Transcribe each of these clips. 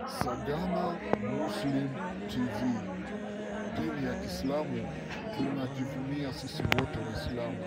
Sagana Muslim TV, dini ya Kiislamu tunajivunia sisi wote Waislamu.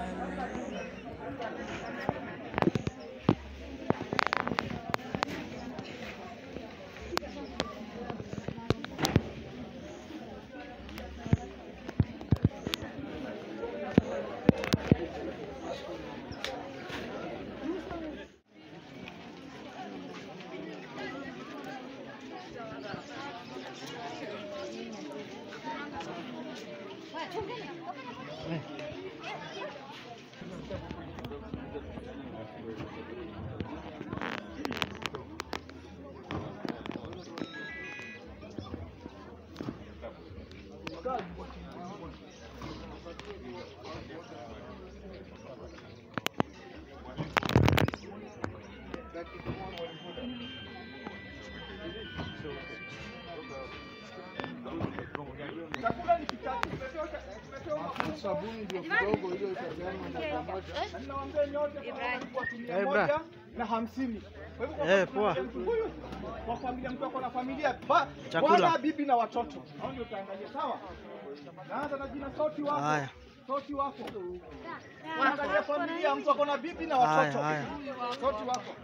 Chakula ni kitatu. Tumepewa- Sabuni ndio kidogo hiyo itapeana na pamoja. Na ninawaambia nyote kwamba walikuwa tu mia Eh, moja bra. na hamsini. Kwa hivyo Eh, kwa poa. familia mtu huyu, kwa familia mtu ako na familia ba- Chakula. bwana, bibi na watoto. Hao ndio utaangalia sawa. Naanza na jina Soti wako. Haya. Soti wako. Angalia familia mtu ako na bibi na Haya, watoto. haya. Soti wako.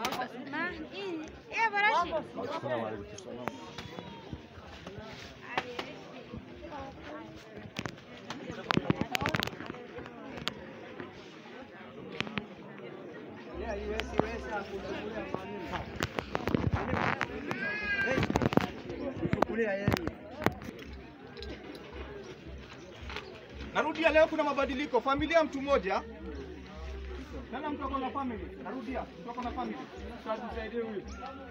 Narudia, leo kuna mabadiliko. Familia mtu mmoja. Nana mtu ako na family. Narudia, mtu ako na family. Sasa tusaidie huyu.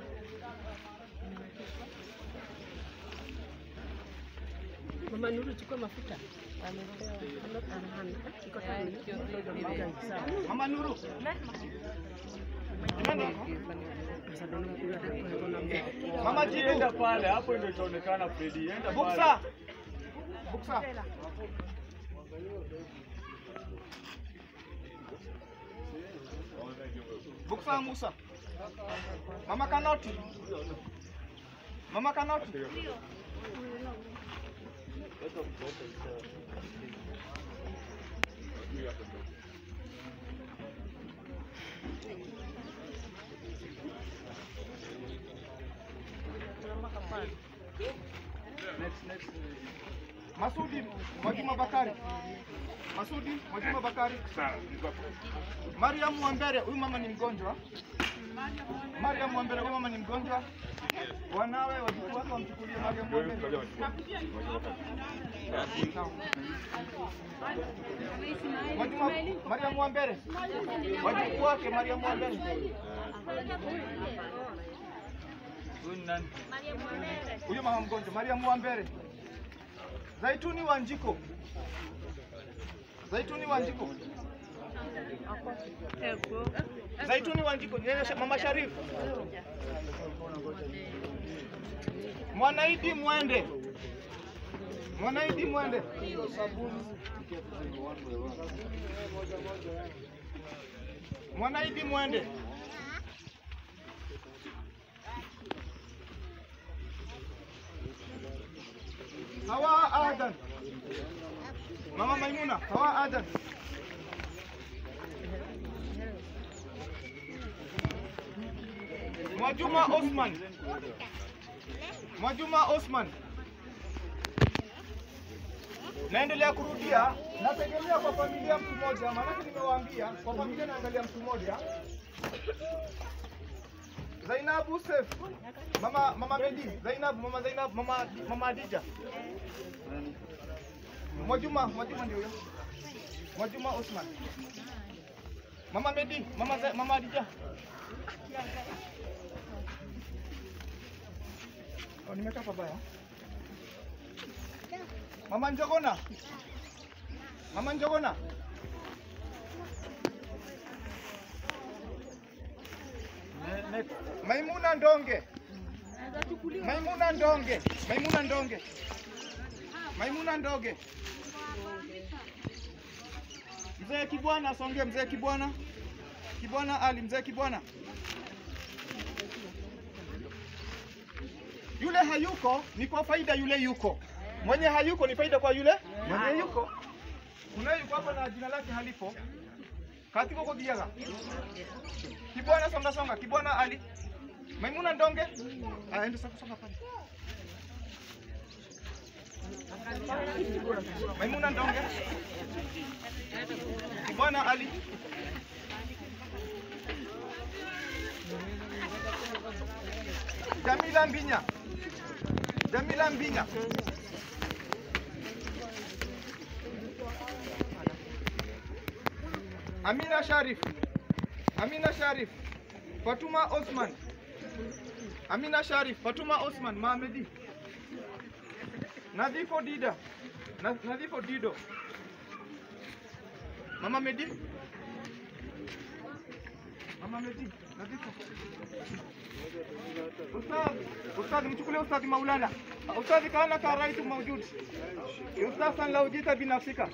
Mama Nuru, chukua mafuta. Iko tayari. Mama Nuru. Nani? Mama Jitu. Enda pale hapo ndio itaonekana Fredi. Enda pale. Buksa. Buksa. Buksa Musa. Mama Kanoti. Mama Kanoti. Masudi Mwajuma Bakari. Masudi Mwajuma Bakari. Mariam Mwambere, huyu mama ni mgonjwa. Mariam Mwambere, huyu mama ni mgonjwa. Wanawe wajukuu wake wamchukulie Mariam Mwambere. Sawa. Mwajuma Mariam Mwambere. Wajukuu wake Mariam Mwambere. Huyu ni nani? Huyu mama mgonjwa Mariam Mwambere. Zaituni Wanjiko. Zaituni Wanjiko. Zaituni Wanjiko. Yeye Sha- Mama Sharif. Mwanaidi Mwende. Mwanaidi Mwende. Mwanaidi Mwende. Hawa Adan. Mama Maimuna, Hawa Adan. Mwajuma Osman. Mwajuma Osman. Naendelea kurudia, nategemea kwa familia mtu mmoja, maanake nimewaambia kwa familia naangalia mtu mmoja. Zainabu Sef. Mama Mama Medi, Zainabu, Mama Zainabu, Mama Mama Adija. Mwajuma, Mwajuma ndio huyo. Mwajuma Osman. Mama Medi, Mama Za, Mama Adija. Oh, nimekaa pabaya. Mama Njogona. Mama Njogona. Maimuna Ndonge. Maimuna Ndonge. Maimuna Ndonge. Maimuna Ndonge. Mzee Kibwana asonge, mzee Kibwana. Kibwana Ali, mzee Kibwana. Yule hayuko ni kwa faida yule yuko, mwenye hayuko ni faida kwa yule mwenye yuko. Kuna yuko hapa na jina lake halipo katiko kodiaga kibwana, songa songa, kibwana Ali Maimuna Ndonge, ah, ende songa songa pale. Maimuna Ndonge, kibwana Ali Jamila Mbinya, Jamila Mbinya. Amina Sharif, Amina Sharif, Fatuma Osman, Amina Sharif, Fatuma Osman, Mohamedi, Nadhifo Dida, Na- Nadhifo Dido, Mama Medi, Mama Medi, Nadhifo. Ustadh, Ustadh, mchukulie Ustadh Maulana. Ustadh kaana ka raitu maujud. Ustadh lau jita binafsika.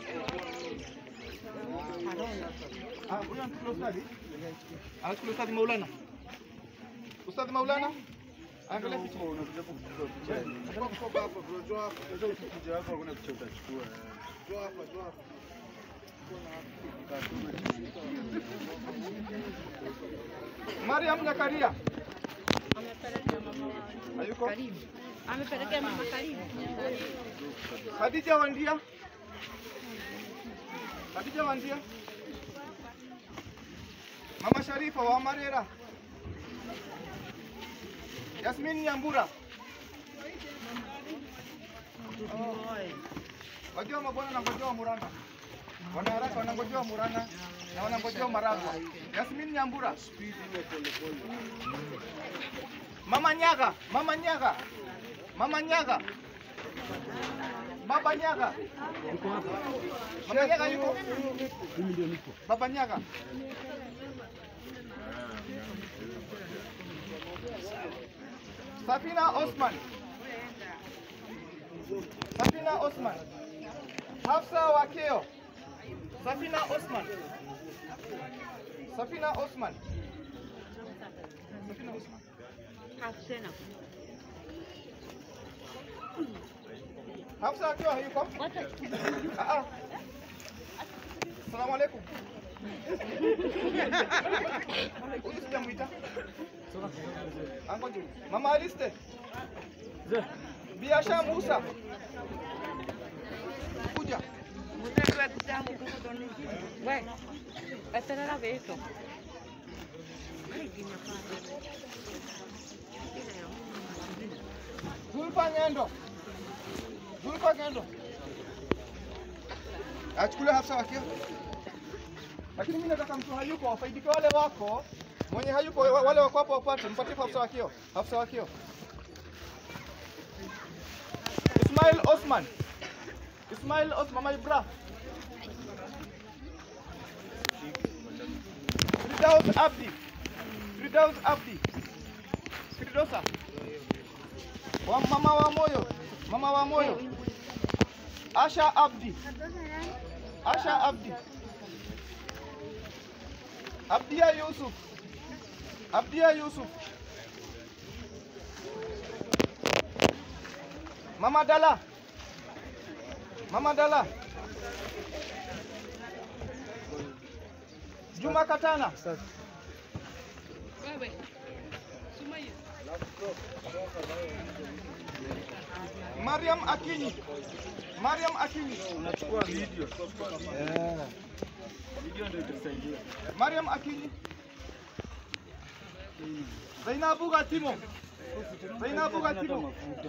Ah, huyo anachukua Ustadh. Anachukua Ustadh Maulana. Ustadh Maulana. Angalia picha. Mariam Nyakaria. Hayuko? Amepelekea mama karibu. Khadija Wandia. Khadija Wandia. Mama Sharifa wa Marera. Yasmin Nyambura. Wajua mabwana wanangojewa Muranga. Wanaharaka wanangojewa Muranga na wanangojewa Maragwa. Yasmin Nyambura. Mama Nyaga, Mama Nyaga. Mama Nyaga. Baba Nyaga. Mama Nyaga yuko? Baba Nyaga. Safina Osman. Safina Osman. Hafsa Wakeo. Safina Osman. Safina Osman. Safina Osman. Tena. Hafsa Wakeo hayuko? Ah, ah. Asalamu alaikum. Huyu sijamuita. Angoje. Mama Aliste. Biasha Musa. Kuja. We, eterera vitu. Zulfa Ngendo. Zulfa Ngendo. Achukulie Hafsa Wakio. Lakini mimi nataka mtu hayuko wafaidike wale wako. Mwenye hayuko wa- wale wako hapo wapate mpatie Hafsa Wakio. Hafsa Wakio. Ismail Osman. Ismail Osman my bra. Firdaus Abdi. Firdaus Abdi. Firdosa. Wa mama wa moyo. Mama wa moyo. Asha Abdi. Asha Abdi. Abdia Yusuf. Abdia Yusuf. Mama Dala. Mama Dala. Juma Katana. Wewe. Sumaiya. Mariam Akinyi. Mariam Akinyi. Unachukua video. Video ndio itasaidia. Mariam Akinyi. Zainabu Gatimo. Zainabu Gatimo.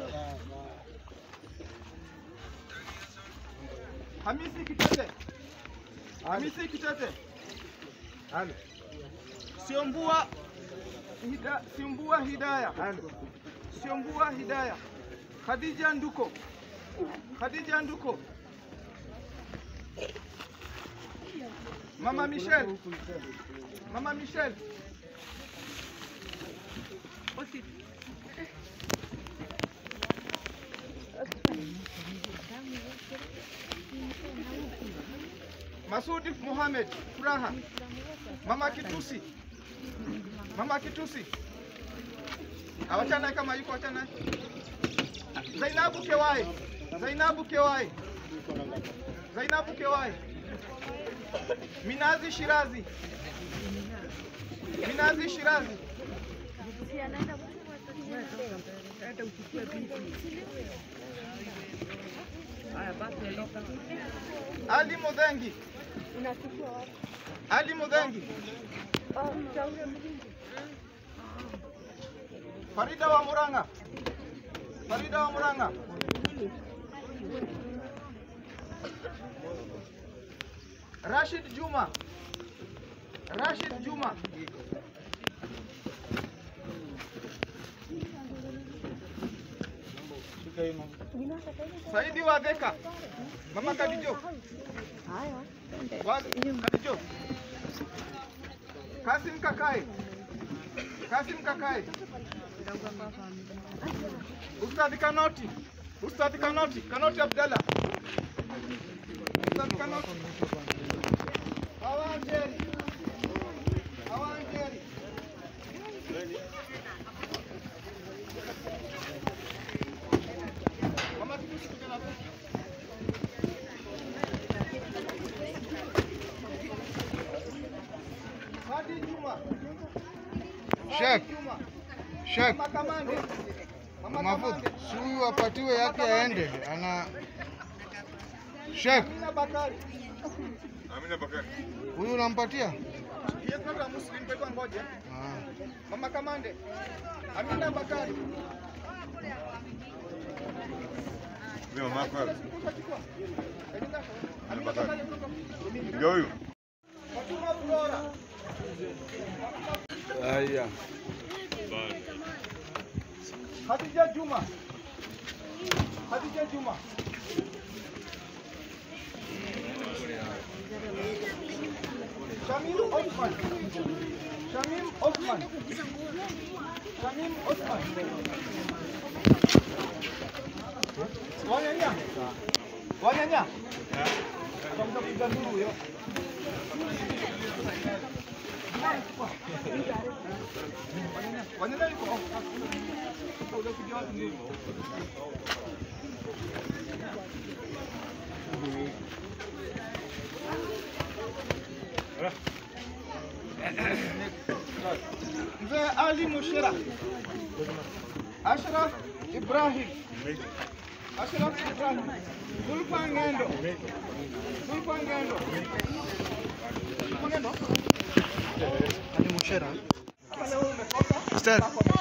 Hamisi Kitete. Hamisi Kitete. Siombua Hida, Siombua Hidaya. Siombua Hidaya. Khadija Nduko. Khadija Nduko. Mama Michelle. Mama Michelle. Masudi Mohamed Furaha. Mama Kitusi. Mama Kitusi. Awachana kama yuko achana. Zainabu Kewai. Zainabu Kewai. Zainabu Kewai. Minazi Shirazi. Minazi Shirazi. Ali Mudhengi. Ali Mudhengi. Farida wa Muranga. Farida wa Muranga. Rashid Juma. Rashid Juma. Saidi wa Dheka. Mama Kadijo. Wa- Kadijo. Kasim Kakai. Kasim Kakai. Ustadhi Kanoti. Ustadhi Kanoti. Kanoti Abdalla. Ustadhi Kanoti. Hawanjeri. Hawanjeri. Mama Kitusi kijana tu. Hadi Juma. Sheikh, Juma. Sheikh, Mama Kamande. Mama mafuta Kamande. si huyu apatiwe yake aende, ana Sheikh, Amina Bakari. huyu unampatia? He is not a Muslim, kwa hivyo ngoja. Ah. Mama Kamande. Amina Bakari. Amina Bakari kutoka Ndio huyu. Fatuma Flora. Haya. Khadija Juma. Khadija Juma. Shamim Osman. Shamim Osman. Shamim Osman. Wanyanya. Wanyanya. Kama kupiga nduru huyo. Wanyanya yuko. Ule kupiga watu nduru. Mzee Ali Mushira. Ashraf Ibrahim. Ashraf Ibrahim. Zulfa Ngendo. Zulfa Ngendo. Zulfa Ngendo. Ali Mushera. Pale wewe umekosa. Ustaz.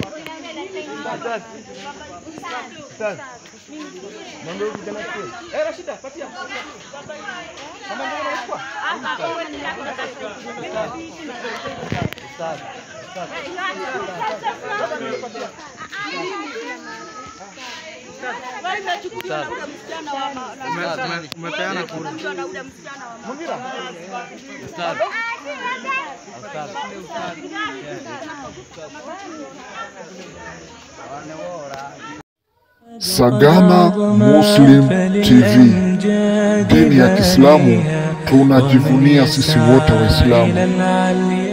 Eh, Rashida, patia. Mama ndio unachukua? Umepeana kura. Mungira. Sagana Muslim TV, dini ya Kiislamu tunajivunia sisi wote Waislamu.